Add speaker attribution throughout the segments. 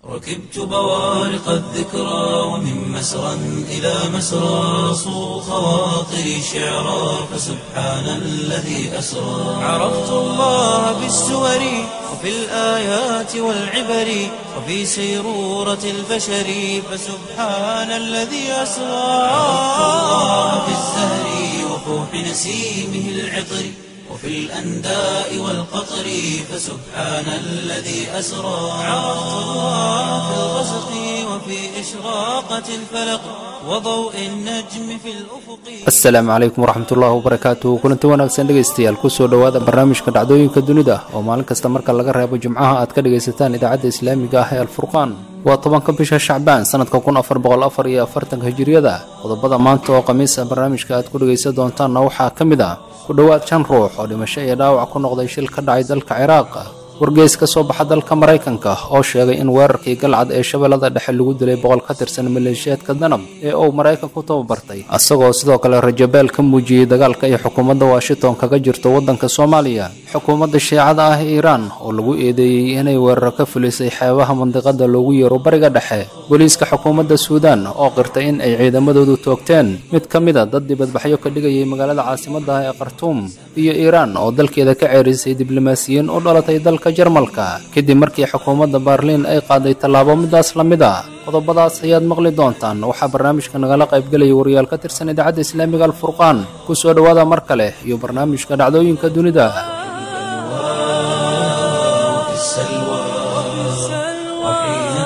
Speaker 1: ركبت بوارق الذكرى ومن مسرى إلى مسرى صو خواطري شعرا فسبحان الذي أسرى عرفت الله بالسور وفي الآيات والعبر وفي سيرورة البشر فسبحان الذي أسرى عرفت الله بالزهر وفوح نسيمه العطر وفي الأنداء والقطر فسبحان الذي أسرى عرفت الله في الغسق وفي إشراقة الفلق وضوء النجم في الأفق
Speaker 2: asalaamu calaykum waraxmatullaahi wabarakaatu kulanti wanaagsan dhegaystayaal kusoo dhowaada barnaamijka dhacdooyinka dunida oo maalin kasta marka laga reebo jimcaha aad ka dhegaysataan idaacadda islaamiga ah ee alfurqaan waa tobanka bisha shacbaan sanadka kun afar boqol afar iyo afartanka hijiriyada qodobada maanta oo khamiis ah barnaamijka aad ku dhegaysan doontaanna waxaa ka mid ah ku dhowaad shan ruux oo dhimasho iyo dhaawac ku noqday shil ka dhacay dalka ciraaq wargeys ka soo baxa dalka maraykanka oo sheegay in weerarkii galcad ee shabeellada dhexe lagu dilay boqol ka tirsan maleeshiyaadka danab ee uu maraykanku tababartay isagoo sidoo kale rajabeel ka muujiyey dagaalka ay xukuumadda washington kaga jirto waddanka soomaaliya xukuumadda shiicada ah ee iiraan oo lagu eedeeyey inay weeraro ka fulisay xeebaha mandiqada loogu yeero bariga dhexe booliiska xukuumadda suudaan oo qirtay in ay ciidamadoodu toogteen mid ka mid a dad dibadbaxyo ka dhigayay magaalada caasimadda ah ee khartuum iyo iiraan oo dalkeeda ka ceerisay diblomaasiyiin u dhalatay dalka jarmalka kadib markii xukuumadda baarliin ay qaaday tallaabo midaas la mid a qodobadaas ayaad maqli doontaan waxaa barnaamijka nagala qaybgelaya wariyaal ka tirsan idaacadda islaamiga alfurqaan ku soo dhowaada mar kale iyo barnaamijka dhacdooyinka dunida
Speaker 1: في السلوى وحين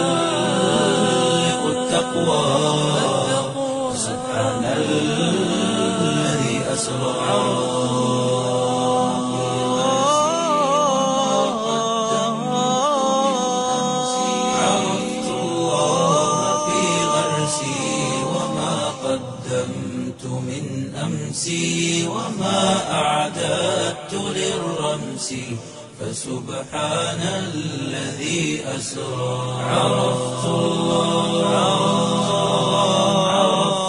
Speaker 1: تحلق التقوى سبحان الذي أسرى عرفت الله في غرسي وما قدمت من أمسي وما أعددت للرمس فسبحان الذي أسرى عرفت الله عرفت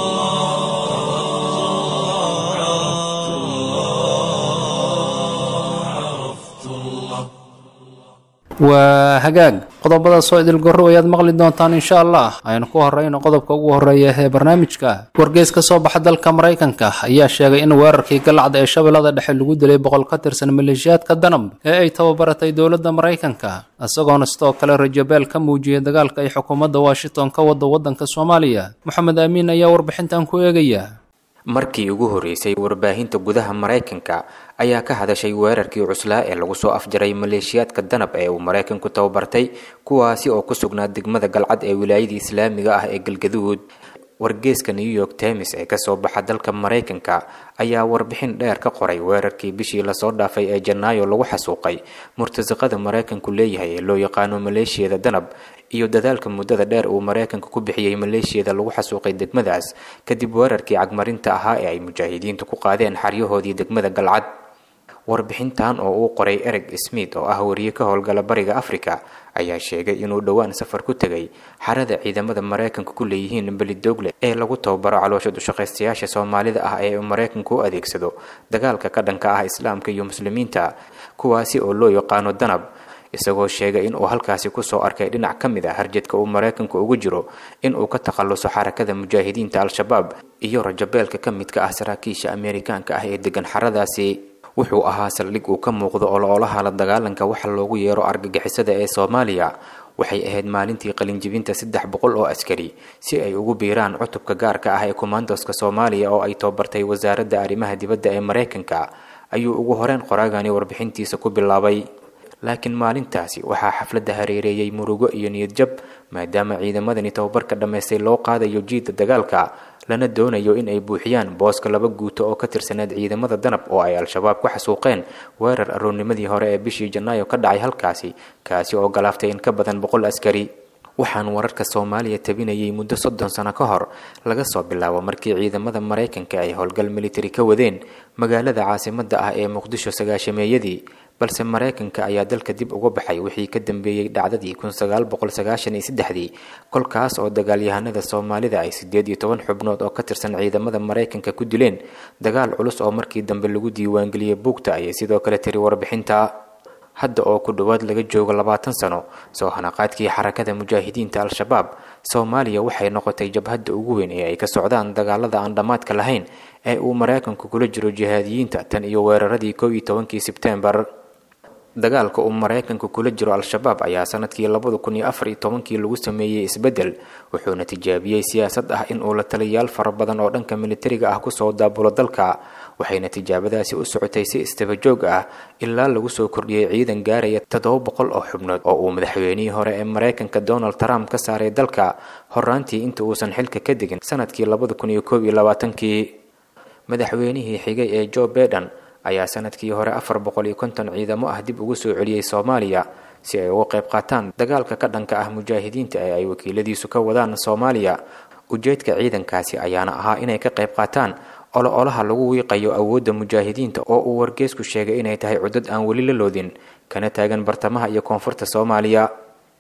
Speaker 1: الله عرفت الله عرفت الله
Speaker 2: waa hagaag qodobadaas oo idil gorro ayaad maqli doontaan insha allah aynu ku horeyno qodobka ugu horeeya ee barnaamijka wargeys ka soo baxa dalka maraykanka ayaa sheegay in weerarkii galcad ee shabeellada dhexe lagu dilay boqol ka tirsan maleeshiyaadka danab ee ay tababaratay dowladda maraykanka isagoona sidoo kale rajabeel ka muujiyey dagaalka ay xukuumadda washington ka wado waddanka soomaaliya moxamed aamiin ayaa warbixintan ku eegaya
Speaker 3: markii ugu horreysay warbaahinta gudaha maraykanka ayaa ka hadashay weerarkii cuslaa ee lagu soo afjaray maleeshiyaadka danab ee uu maraykanku tababartay kuwaasi oo ku sugnaa degmada galcad ee wilaayadii islaamiga ah ee galgaduud wargeeska new york times ee kasoo baxa dalka maraykanka ayaa warbixin dheer ka qoray weerarkii bishii lasoo dhaafay ee janaayo lagu xasuuqay murtasiqada maraykanku leeyahay ee loo yaqaano maleeshiyada danab iyo dadaalka muddada dheer uu maraykanka ku bixiyey maleeshiyada lagu xasuuqay degmadaas kadib weerarkii cagmarinta ahaa ee ay mujaahidiintu ku qaadeen xaryahoodii degmada galcad warbixintan oo uu qoray ereg smith oo ah wariye ka howlgala bariga africa ayaa sheegay inuu dhowaan safar ku tegay xarada ciidamada maraykanka ku leeyihiin belidogle ee lagu tababaro caloosha dushaqaystayaasha soomaalida ah ee uu maraykanku u adeegsado dagaalka ka dhanka ah islaamka iyo muslimiinta kuwaasi oo loo yaqaano danab isagoo sheegay inuu halkaasi kusoo arkay dhinac ka mid a harjadka uu maraykanku ugu jiro inuu ka takhaluso xarakada mujaahidiinta al-shabaab iyo rajabeelka ka midka ah saraakiisha ameerikaanka ah ee degan xaradaasi wuxuu ahaa saldhig uu ka muuqdo oloolaha la dagaalanka waxa loogu yeero argagixisada ee soomaaliya waxay ahayd maalintii qalinjibinta saddex boqol oo askari si ay ugu biiraan cutubka gaarka ah ee kommandoska soomaaliya oo ay tababartay wasaaradda arrimaha dibadda ee maraykanka ayuu ugu horeyn qoraagani warbixintiisa ku bilaabay laakiin maalintaasi waxaa xafladda hareereeyey murugo iyo niyadjab maadaama ciidamadani tababarka dhammaystay loo qaadayo jiidda dagaalka lana doonayo in ay buuxiyaan booska laba guuto oo ka tirsaneed ciidamada danab oo ay al-shabaab ku xasuuqeen weerar aroornimadii hore ee bishii janaayo ka dhacay halkaasi kaasi oo galaaftay in ka badan boqol askari waxaan wararka soomaaliya tabinayay muddo soddon sano ka hor laga soo bilaabo markii ciidamada maraykanka ay howlgal militari ka wadeen magaalada caasimadda ah ee muqdisho sagaashameeyadii balse maraykanka ayaa dalka dib uga baxay wixii ka dambeeyey dhacdadii kun sagaal boqol sagaashan iyo saddexdii kolkaas oo dagaalyahanada soomaalida ay siddeed iyo toban xubnood oo ka tirsan ciidamada maraykanka ku dileen dagaal culus oo markii dambe lagu diiwaangeliyey buugta ayay sidoo kale tiri warbixinta hadda oo ku dhowaad laga joogo labaatan sano soo hanaqaadkii xarakada mujaahidiinta al-shabaab soomaaliya waxay noqotay jabhadda ugu weyn ee ay ka socdaan dagaalada aan dhammaadka lahayn ee uu maraykanku kula jiro jihaadiyiinta tan iyo weeraradii kow iyo tobankii sebtembar dagaalka uu maraykanku kula jiro al-shabaab ayaa sanadkii labada kun iyo afar iyo tobankii lagu sameeyey isbeddel wuxuuna tijaabiyey siyaasad ah in uu la taliyayaal fara badan oo dhanka militariga ah kusoo daabulo dalka waxayna tijaabadaasi u socotay si istabajoog ah ilaa lagu soo kordhiyey ciidan gaaraya toddoba boqol oo xubnood oo uu madaxweynihii hore ee maraykanka donald trump ka saaray dalka horaantii inta uusan xilka ka degin sanadkii labada kun iyo koob iyo labaatankii madaxweynihii xigay ee joe baiden ayaa sanadkii hore afar boqol iyo konton ciidamo ah dib ugu soo celiyey soomaaliya si ay uga qayb qaataan dagaalka ka dhanka ah mujaahidiinta ee ay wakiiladiisu ka wadaan soomaaliya ujeedka ciidankaasi ayaana ahaa inay ka qayb qaataan olo-olaha lagu wiiqayo awoodda mujaahidiinta oo uu wargeesku sheegay inay tahay cudad aan weli la loodin kana taagan bartamaha iyo koonfurta soomaaliya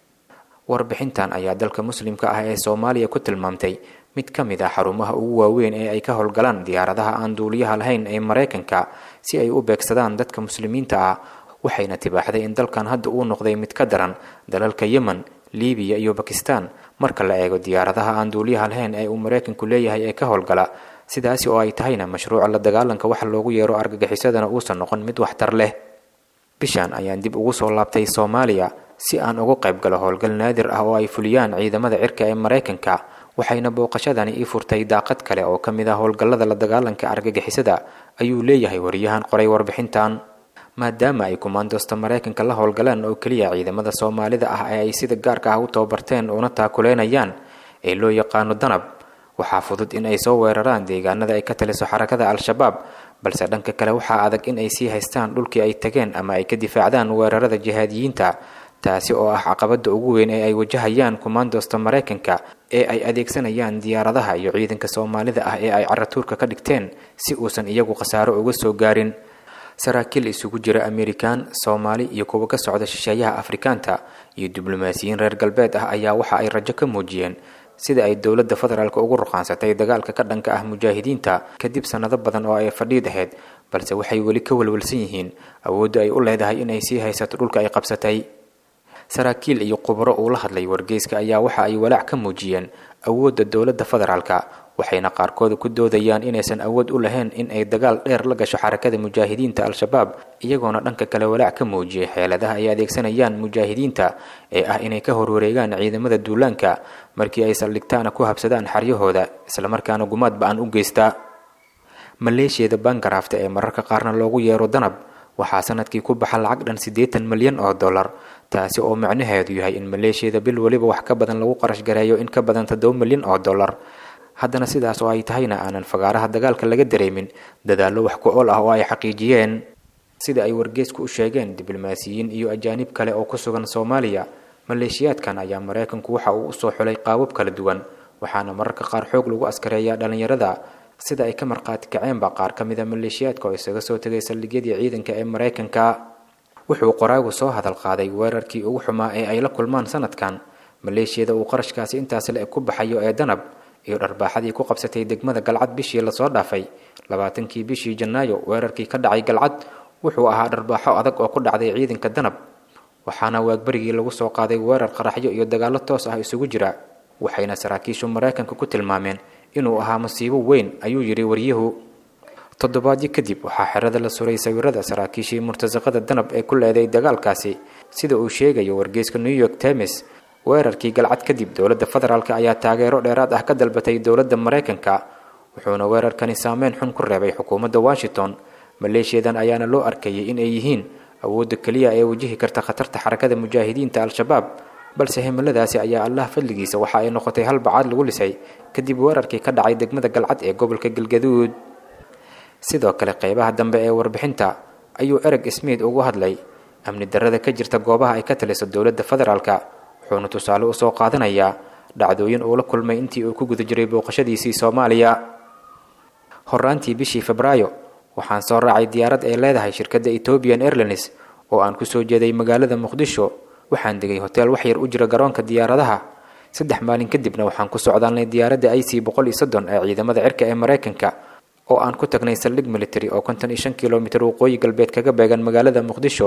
Speaker 3: warbixintan ayaa dalka muslimka ah ee soomaaliya ku tilmaamtay mid ka mid ah xarumaha ugu waaweyn ee ay ka howlgalaan diyaaradaha aan duuliyaha lahayn ee maraykanka si ay u beegsadaan dadka muslimiinta ah waxayna tibaaxday in dalkan hadda uu noqday mid ka daran dalalka yemen libiya iyo bakistan marka la eego diyaaradaha aan duuliyaha lahayn ee uu maraykanku leeyahay ee ka howlgala sidaasi oo ay tahayna mashruuca la dagaalanka waxa loogu yeero argagixisadana uusan noqon mid waxtar leh bishan ayaan dib ugu soo laabtay soomaaliya si aan uga qayb galo howlgal naadir ah oo ay fuliyaan ciidamada cirka ee maraykanka waxayna booqashadani ii furtay daaqad kale oo ka mid ah howlgallada la dagaalanka argagixisada ayuu leeyahay wariyahan qoray warbixintan maadaama ay kumaandoosta maraykanka la howlgalaan oo keliya ciidamada soomaalida ah ee ay sida gaarka ah u tababarteen una taakuleynayaan ee loo yaqaano danab waxaa fudud in ay soo weeraraan deegaanada ay ka taliso xarakada al-shabaab balse dhanka kale waxaa adag in ay sii haystaan dhulkii ay tageen ama ay ka difaacdaan weerarada jihaadiyiinta taasi oo ah caqabada ugu weyn ee ay wajahayaan kumaandoosta maraykanka ee ay adeegsanayaan diyaaradaha iyo ciidanka soomaalida ah ee ay caratuurka ka dhigteen si uusan iyagu khasaaro uga soo gaarin saraakiil isugu jira amerikan soomaali iyo kuwa ka socda shisheeyaha afrikaanta iyo diblomaasiyiin reer galbeed ah ayaa waxa ay rajo ka muujiyeen sida ay dowladda federaalk ugu ruqaansatay dagaalka ka dhanka ah mujaahidiinta kadib sannado badan oo ay fadhiid ahayd balse waxay weli ka walwalsan yihiin awoodda ay u leedahay inay sii haysato dhulka ay qabsatay saraakiil iyo khubaro uu la hadlay wargeyska ayaa waxa ay walaac ka muujiyeen awoodda dowladda federaalka waxayna qaarkooda ku doodayaan inaysan awood u lahayn in ay dagaal dheer la gasho xarakada mujaahidiinta al-shabaab iyagoona dhanka kale walaac ka muujiyay xeeladaha ay adeegsanayaan mujaahidiinta ee ah inay ka horwareegaan ciidamada duulaanka markii ay saldhigtaana ku habsadaan xaryahooda islamarkaana gumaad ba-an u geystaa maleeshiyada bangarafta ee mararka qaarna loogu yeero danab waxaa sanadkii ku baxa lacag dhan siddeetan milyan oo dollar taasi oo macnaheedu yahay in maleeshiyada bil weliba wax ka badan lagu qarash gareeyo in ka badan toddoba milyan oo dollar haddana sidaas oo ay tahayna aanan fagaaraha dagaalka laga dareemin dadaallo wax ku ool ah oo ay xaqiijiyeen sida ay wargeysku u sheegeen diblomaasiyiin iyo ajaanib kale oo ku sugan soomaaliya maleeshiyaadkan ayaa maraykanku waxa uu usoo xulay qaabab kala duwan waxaana mararka qaar xoog lagu askareeyaa dhallinyarada sida ay ka marqaati kaceenba qaar ka mida maleeshiyaadka oo isaga soo tegay saldhigyadii ciidanka ee maraykanka wuxuu qoraagu soo hadal qaaday weerarkii ugu xumaa ee ay la kulmaan sanadkan maleeshiyada uu qarashkaasi intaas le ku baxayo ee danab iyo dharbaaxadii ku qabsatay degmada galcad bishii lasoo dhaafay labaatankii bishii janaayo weerarkii ka dhacay galcad wuxuu ahaa dharbaaxo adag oo ku dhacday ciidanka danab waxaana waagbarigii lagu soo qaaday weerar qaraxyo iyo dagaallo toos ah isugu jira waxayna saraakiishu maraykanka ku tilmaameen inuu ahaa masiibo weyn ayuu yidhi waryuhu toddobaadyo kadib waxaa xerada la suray sawirada saraakiishii murtasaqada danab ee ku leeday dagaalkaasi sida uu sheegayo wargeyska new york times weerarkii galcad kadib dowladda federaalk ayaa taageero dheeraad ah ka dalbatay dowladda maraykanka wuxuuna weerarkani saameyn xun ku reebay xukuumadda washington maleeshiyadan ayaana loo arkayay in ay yihiin awoodda keliya ee wajihi karta khatarta xarakada mujaahidiinta al-shabaab balse himiladaasi ayaa allah fadligiisa waxa ay noqotay hal bacaad lagu lisay kadib weerarkii ka dhacay degmada galcad ee gobolka galgaduud sidoo kale qeybaha dambe ee warbixinta ayuu ereg smith ugu hadlay amni darrada ka jirta goobaha ay ka taliso dowladda federaalka wuxuuna tusaale usoo qaadanayaa dhacdooyin uu la kulmay intii uu ku guda jiray booqashadiisii soomaaliya horaantii bishii febraayo waxaan soo raacay diyaarad ay leedahay shirkadda ethoobian airlines oo aan kusoo jeeday magaalada muqdisho waxaan degay hoteel wax yar u jira garoonka diyaaradaha saddex maalin kadibna waxaan ku socdaalnay diyaaradda i c boqol iyo soddon ee ciidamada cirka ee maraykanka oo aan ku tagnay saldhig military oo konton iyo shan kilomitir waqooyi galbeed kaga beegan magaalada muqdisho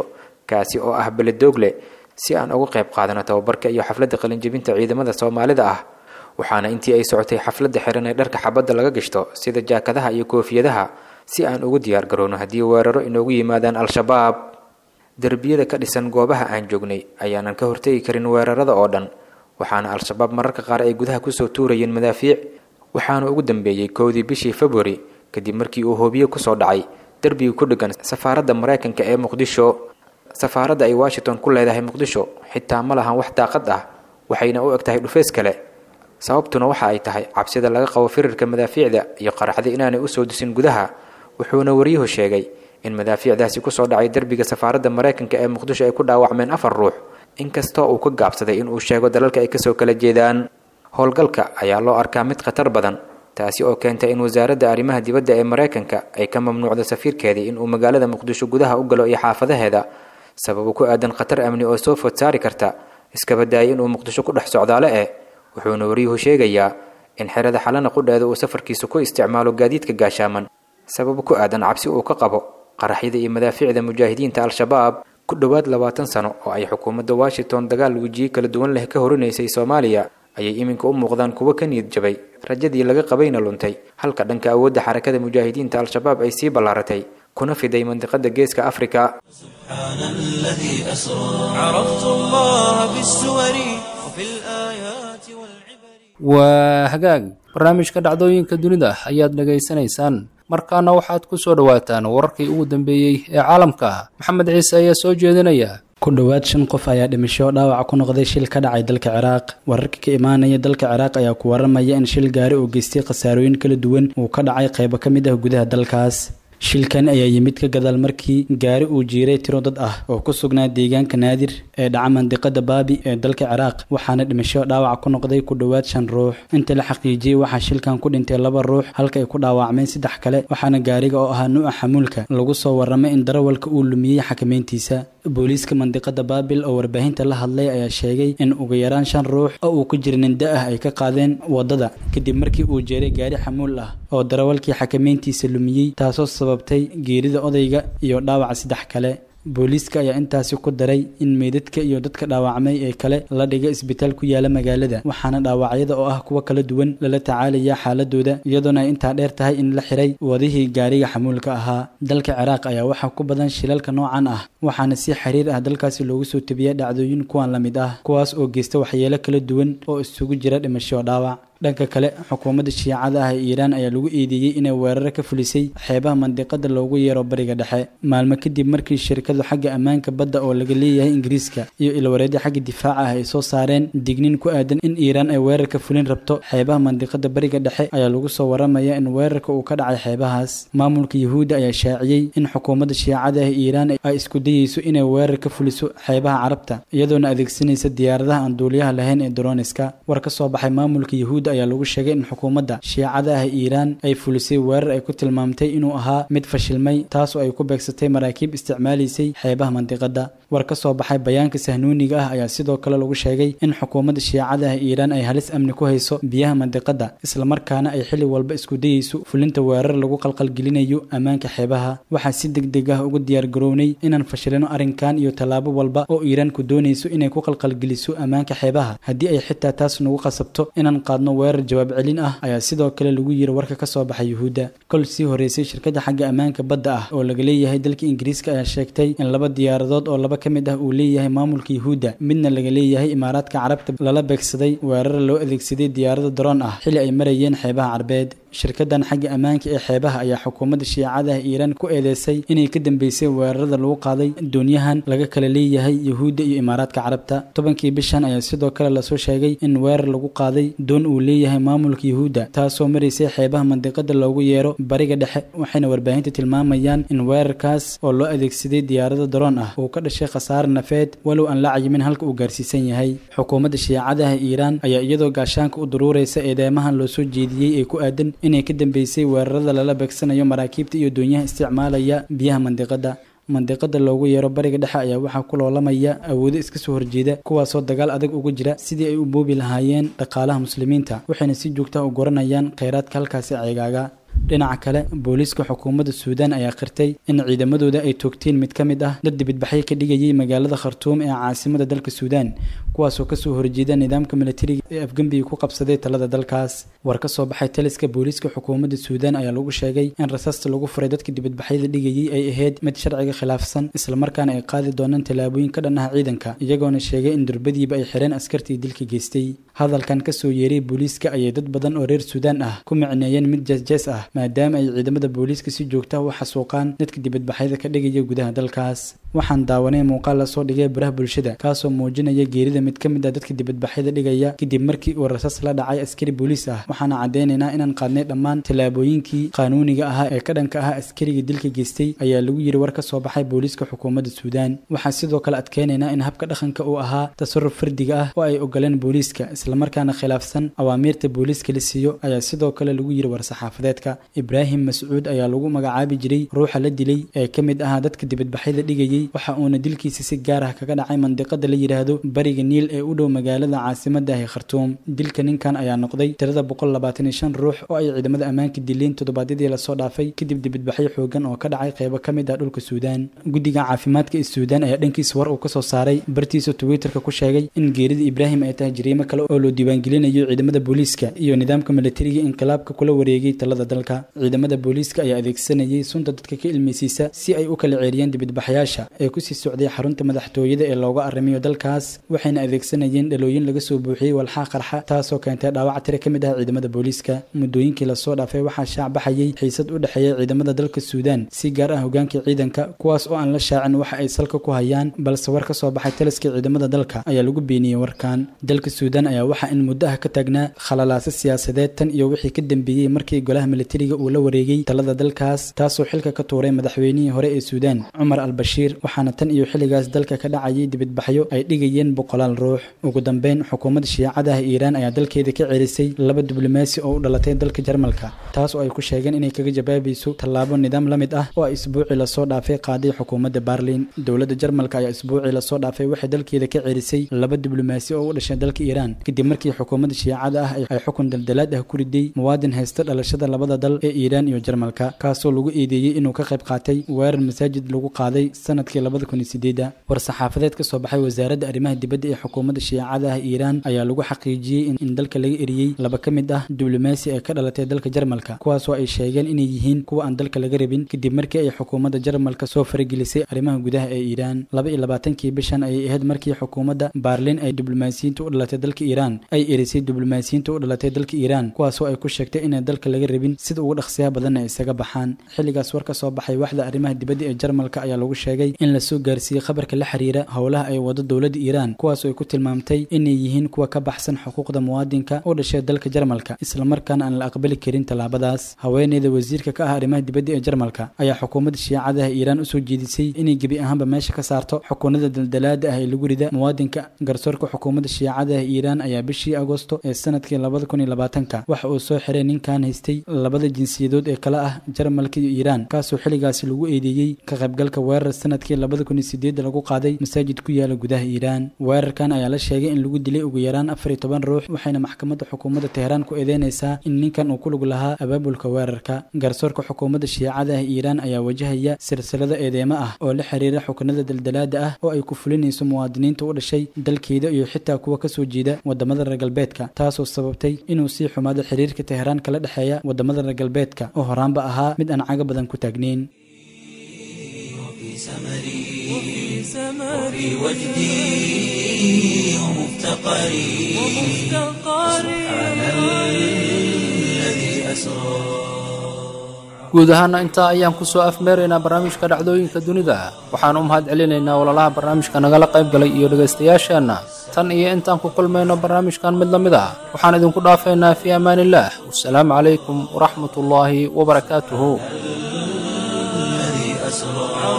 Speaker 3: kaasi oo ah beledoogle si aan uga qayb qaadano tababarka iyo xafladda qalinjebinta ciidamada soomaalida ah waxaana intii ay socotay xafladda xiran ee dharka xabadda laga gashto sida jaakadaha iyo koofiyadaha si aan ugu diyaar garowno haddii weeraro inoogu yimaadaan al-shabaab derbiyada ka dhisan goobaha aan joognay ayaanan ka hortegi karin weerarada oo dhan waxaana al-shabaab mararka qaar ay gudaha kusoo tuurayeen madaafiic waxaana ugu dambeeyey kowdii bishii februari kadib markii uu hoobiye kusoo dhacay derbiga ku dheggan safaaradda maraykanka ee muqdisho safaaradda ay washington ku leedahay muqdisho xitaa ma lahan wax daaqad ah waxayna u eg tahay dhufeys kale sababtuna waxa ay tahay cabsida laga qabo firirka madaafiicda iyo qaraxda inaanay usoo disin gudaha wuxuuna waryuhu sheegay in madaafiicdaasi kusoo dhacay derbiga safaaradda maraykanka ee muqdisho ay ku dhaawacmeen afar ruux inkastoo uu ka gaabsaday inuu sheego dalalka ay kasoo kala jeedaan howlgalka ayaa loo arkaa mid khatar badan taasi oo keentay in wasaaradda arrimaha dibadda ee maraykanka ay ka mamnuucdo safiirkeedii inuu magaalada muqdisho gudaha u galo iyo xaafadaheeda sababo ku aadan khatar amni oo soo food saari karta iskaba daayay inuu muqdisho ku dhex socdaale eh wuxuuna waryuhu sheegayaa in xerada xalana qudheeda uu safarkiisa ku isticmaalo gaadiidka gaashaaman sababo ku aadan cabsi uu ka qabo qaraxyada iyo madaafiicda mujaahidiinta al-shabaab ku dhowaad labaatan sano oo ay xukuumadda washington dagaal wejiye kala duwan leh ka horinaysay soomaaliya ayay iminka u muuqdaan kuwo ka niyad jabay rajadii laga qabayna luntay halka dhanka awoodda xarakada mujaahidiinta al-shabaab ay sii ballaaratay kuna fiday mandiqada geeska afrika
Speaker 1: سبحان الذي أسرى عرفت الله بالسور وفي الآيات والعبر
Speaker 2: waa hagaag barnaamijka dhacdooyinka dunida ayaad dhegaysanaysaan markaana waxaad ku soo dhowaataan wararkii ugu dambeeyey ee caalamka maxamed ciise ayaa soo jeedinaya
Speaker 4: ku dhowaad shan qof ayaa dhimasho dhaawac ku noqday shil ka dhacay dalka ciraaq wararka ka imaanaya dalka ciraaq ayaa ku waramaya in shil gaari oo geystay khasaarooyin kala duwan uu ka dhacay qaybo ka mid ah gudaha dalkaas shilkan ayaa yimid ka gadaal markii gaari uu jiiray tiro dad ah oo ku sugnaa deegaanka naadir ee dhaca mandiqada baabi ee dalka ciraaq waxaana dhimasho dhaawac ku noqday ku dhowaad shan ruux inta la xaqiijiyey waxaa shilkan ku dhintay laba ruux halka ay ku dhaawacmeen saddex kale waxaana gaariga oo ahaa nuuca xamuulka lagu soo waramay in darawalka uu lumiyey xakameyntiisa booliiska mandiqada baabil oo warbaahinta la hadlay ayaa sheegay in ugu yaraan shan ruux oo uu ku jira ninda ah ay ka qaadeen wadada kadib markii uu jeeray gaari xamuul ah oo darawalkii xakameyntiisa lumiyey taasoo sababtay geerida odayga iyo dhaawaca saddex kale booliiska ayaa intaasi ku daray in meydadka iyo dadka dhaawacmay ee kale la dhiga isbitaal ku yaala magaalada waxaana dhaawacyada oo ah kuwo kala duwan lala tacaalaya xaaladooda iyadoona ay intaa dheer tahay in la xiray wadihii gaariga xamuulka ahaa dalka ciraaq ayaa waxaa ku badan shilalka noocan ah waxaana si xiriir ah dalkaasi loogu soo tebiya dhacdooyin kuwan la mid ah kuwaas oo geysta waxyeelo kala duwan oo isugu jira dhimasho dhaawac dhanka kale xukuumadda shiicada ah ee iiraan ayaa lagu eedeeyey inay weeraro ka fulisay xeebaha mandiqada loogu yeero bariga dhexe maalmo kadib markii shirkadu xagga ammaanka badda oo laga leeyahay ingiriiska iyo ilwareedyo xagga difaaca ah ay soo saareen digniin ku aadan in iiraan ay weerar ka fulin rabto xeebaha mandiqada bariga dhexe ayaa lagu soo waramaya in weerarka uu ka dhacay xeebahaas maamulka yuhuudda ayaa shaaciyey in xukuumadda shiicada ah ee iiraan ay isku dayeyso inay weerar ka fuliso xeebaha carabta iyadoona adeegsanaysa diyaaradaha aan duuliyaha lahayn ee droniska war ka soo baxay maamulka yuhuudda ayaa lagu sheegay in xukuumadda shiicada ah iiraan ay fulisay weerar ay ku tilmaamtay inuu ahaa mid fashilmay taasoo ay ku beegsatay maraakiib isticmaalaysay xeebaha mandiqada war ka soo baxay bayaanka sahnuuniga ah ayaa sidoo kale lagu sheegay in xukuumadda shiicada ah iiraan ay halis amni ku hayso biyaha mandiqada islamarkaana ay xili walba isku dayeyso fulinta weerar lagu qalqalgelinayo ammaanka xeebaha waxaa si deg deg ah ugu diyaargarownay inaan fashilino arrinkan iyo tallaabo walba oo iiraan ku doonayso inay ku qalqalgeliso ammaanka xeebaha haddii ay xitaa taas nagu qasabto inaan qaadno weerar jawaab celin ah ayaa sidoo kale lagu yiri warka ka soo baxay yuhuudda kol sii horeysay shirkadda xagga ammaanka badda ah oo laga leeyahay dalka ingiriiska ayaa sheegtay in laba diyaaradood oo laba ka mid ah uu leeyahay maamulka yuhuudda midna laga leeyahay imaaraadka carabta lala beegsaday weerar loo adeegsaday diyaarada daroon ah xili ay marayeen xeebaha carbeed shirkadan xagga ammaanka ee xeebaha ayaa xukuumadda shiicada ah iiraan ku eedeysay inay ka dambeysay weerarada lagu qaaday doonyahan laga kala leeyahay yuhuudda iyo imaaraadka carabta tobankii bishan ayaa sidoo kale lasoo sheegay in weerar lagu qaaday doon uu leeyahay maamulka yuhuudda taasoo maraysay xeebaha mandiqada loogu yeero bariga dhexe waxayna warbaahinta tilmaamayaan in weerarkaas oo loo adeegsaday diyaarada daroon ah uu ka dhashay khasaare nafeed walow aan la cayimin halka uu gaarsiisan yahay xukuumadda shiicadaha iiraan ayaa iyadoo gaashaanka u daruuraysa eedeymahan loo soo jeediyey ee ku aadan inay ka dambeysay weerarada lala beegsanayo maraakiibta iyo doonyaha isticmaalaya biyaha mandiqada mandiqada loogu yeero bariga dhexe ayaa waxaa ku loolamaya awoodo iska soo horjeeda kuwaasoo dagaal adag uga jira sidii ay u boobi lahaayeen dhaqaalaha muslimiinta waxayna si joogta u goranayaan kheyraadka halkaasi ceegaaga dhinaca kale booliiska xukuumadda suudaan ayaa qirtay in ciidamadooda ay toogteen mid ka mid ah dad dibadbaxyo ka dhigayay magaalada khartuum ee caasimada dalka suudaan kuwaasoo kasoo horjeeda nidaamka milatariga ee afgembiga ku qabsaday talada dalkaas war ka soo baxay taliska booliiska xukuumadda suudaan ayaa lagu sheegay in rasaasta lagu furay dadka dibadbaxyada dhigayay ay ahayd mid sharciga khilaafsan islamarkaana ay qaadi doonaan tallaabooyin ka dhan ah ciidanka iyagoona sheegay in durbadiiba ay xireen askartii dilka geystay hadalkan kasoo yeeray booliiska ayay dad badan oo reer suudaan ah ku micneeyeen mid jeesjees ah maadaama ay ciidamada booliiska si joogta u xasuuqaan dadka dibadbaxyada ka dhigaya gudaha dalkaas waxaan daawanay muuqaal lasoo dhigay baraha bulshada kaasoo muujinaya geerida mid ka mid ah dadka dibadbaxyada dhigaya kadib markii uu rasas la dhacay askari booliis ah waxaana caddeynaynaa inaan qaadnay dhammaan tallaabooyinkii qaanuuniga ahaa ee ka dhanka ah askariga dilka geystay ayaa lagu yiri war ka soo baxay booliiska xukuumadda suudaan waxaan sidoo kale adkeynaynaa in habka dhaqanka uu ahaa tasaruf fardiga ah oo ay ogoleen booliiska islamarkaana khilaafsan awaamiirta booliiska la siiyo ayaa sidoo kale lagu yiri war-saxaafadeedka ibraahim mascuud ayaa lagu magacaabi jiray ruuxa la dilay ee ka mid ahaa dadka dibadbaxyada dhigayay waxa uuna dilkiisa si gaar ah kaga dhacay mandiqada la yidhaahdo bariga niil ee u dhow magaalada caasimada ah khartuum dilka ninkan ayaa noqday tirada boqol labaatan iyo shan ruux oo ay ciidamada ammaanka dileen toddobaadyadii lasoo dhaafay kadib dibadbaxyo xoogan oo ka dhacay qeybo ka mid ah dhulka suudaan guddiga caafimaadka ee suudaan ayaa dhankiisa war uu kasoo saaray bartiisa twitterka ku sheegay in geerida ibraahim ay tahay jariimo kale oo loo diiwaangelinayo ciidamada booliiska iyo nidaamka milatariga inqilaabka kula wareegay talada dalka ciidamada booliiska ayaa adeegsanayay sunta dadka ka ilmeysiisa si ay u kala ceeriyaan dibadbaxyaasha ee kusii socday xarunta madaxtooyada ee looga arrimayo dalkaas waxayna adeegsanayeen dhalooyin laga soo buuxiyey walxaa qarxa taasoo keentay dhaawac tire ka mid ah ciidamada booliiska muddooyinkii lasoo dhaafay waxaa shaac baxayay xiisad u dhexeeya ciidamada dalka suudaan si gaar ah hogaankii ciidanka kuwaas oo aan la shaacin waxa ay salka ku hayaan balse war ka soo baxay taliska ciidamada dalka ayaa lagu beeniyey warkan dalka suudaan ayaa waxaa in muddo ah ka taagnaa khalalaase siyaasadeed tan iyo wixii ka dambeeyey markii golaha milatariga uu la wareegay talada dalkaas taasoo xilka ka tuuray madaxweynihii hore ee suudaan cumar al bashiir waxaana tan iyo xilligaas dalka ka dhacayay dibadbaxyo ay dhigayeen boqolaal ruux ugu dambeyn xukuumadda shiicada ah iiraan ayaa dalkeeda ka cerisay laba diblomaasi oo u dhalatay dalka jarmalka taas oo ay ku sheegeen inay kaga jawaabayso tallaabo nidaam la mid ah oo ay isbuucii lasoo dhaafay qaaday xukuumadda barlin dowladda jarmalka ayaa isbuucii lasoo dhaafay waxay dalkeeda ka cerisay laba diblomaasi oo u dhashay dalka iiraan kadib markii xukuumadda shiicada ah ay xukun daldalaad ah ku riday muwaadin haysta dhalashada labada dal ee iiraan iyo jarmalka kaasoo lagu eedeeyey inuu ka qayb qaatay weerar masaajid lagu qaaday sanadkii labada kun iyo sideeda war-saxaafadeed ka soo baxay wasaaradda arrimaha dibadda ee xukuumadda shiicada ah iiraan ayaa lagu xaqiijiyey in dalka laga eriyey laba ka mid ah diblomaasi ee ka dhalatay dalka jarmalka kuwaasoo ay sheegeen inay yihiin kuwa aan dalka laga rabin kadib markii ay xukuumadda jarmalka soo faragelisay arrimaha gudaha ee iiraan laba iyo labaatankii bishan ayay ahayd markii xukuumadda baarlin ay diblomaasiyiinta u dhalatay dalka iiraan ay erisay diblomaasiyiinta u dhalatay dalka iiraan kuwaasoo ay ku sheegtay inay dalka laga rabin sida ugu dhaqsiyaha badanna ay isaga baxaan xilligaas war ka soo baxay waxda arrimaha dibadda ee jarmalka ayaa lagu sheegay in lasoo gaarsiiyey khabarka la xiriira howlaha ay wado dowladda iiraan kuwaasoo ay ku tilmaamtay inay yihiin kuwa ka baxsan xuquuqda muwaadinka u dhashay dalka jarmalka islamarkaana aan la aqbali karin tallaabadaas haweeneyda wasiirka ka ah arrimaha dibadda ee jarmalka ayaa xukuumadda shiicadaha iiraan usoo jeedisay inay gebi ahaanba meesha ka saarto xukuunada daldalaada ah ee lagu rida muwaadinka garsoorka xukuumadda shiicadaha iiraan ayaa bishii agosto ee sanadkii labada kun iyo labaatanka waxa uu soo xiray ninkan haystay labada jinsiyadood ee kale ah jarmalka iyo iiraan kaasoo xilligaasi lagu eedeeyey ka qaybgalka weerar sanadkii labada kun iyo sideedda lagu qaaday masaajid ku yaala gudaha iiraan weerarkan ayaa la sheegay in lagu dilay ugu yaraan afar iyo toban ruux waxayna maxkamadda xukuumadda teheraan ku eedeynaysaa in ninkan uu ku lug lahaa abaabulka weerarka garsoorka xukuumadda shiicada ah iiraan ayaa wajahaya silsilado eedeemo ah oo la xiriira xukunada daldalaada ah oo ay ku fulinayso muwaadiniinta u dhashay dalkeeda iyo xitaa kuwa kasoo jeeda wadamada reer galbeedka taasoo sababtay inuu sii xumaado xiriirka teheraan kala dhexeeya wadamada reer galbeedka oo horaanba ahaa mid aan caga badan ku taagneyn
Speaker 1: وفي وجدي ومفتقري سبحان الذي أسرى
Speaker 2: guud ahaana intaa ayaan kusoo afmeeraynaa barnaamijka dhacdooyinka dunida waxaan u mahad celinaynaa walalaha barnaamijka nagala qayb galay iyo dhegaystayaasheenna tan iyo intaan ku kulmayno barnaamijkan mid la mid ah waxaan idinku dhaafaynaa fii amaaniillaah wasalaamu calaykum waraxmat ullaahi wabarakaatuhu
Speaker 1: الذي أسرى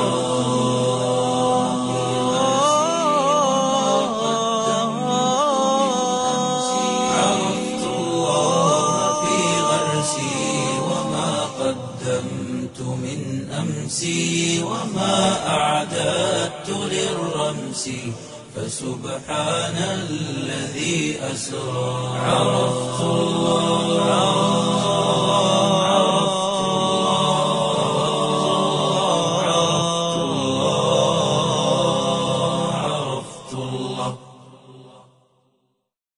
Speaker 1: عرفت الله في غرسي وما قدمت من أمسي وما أعددت للرمس فسبحان الذي أسرى عرفت الله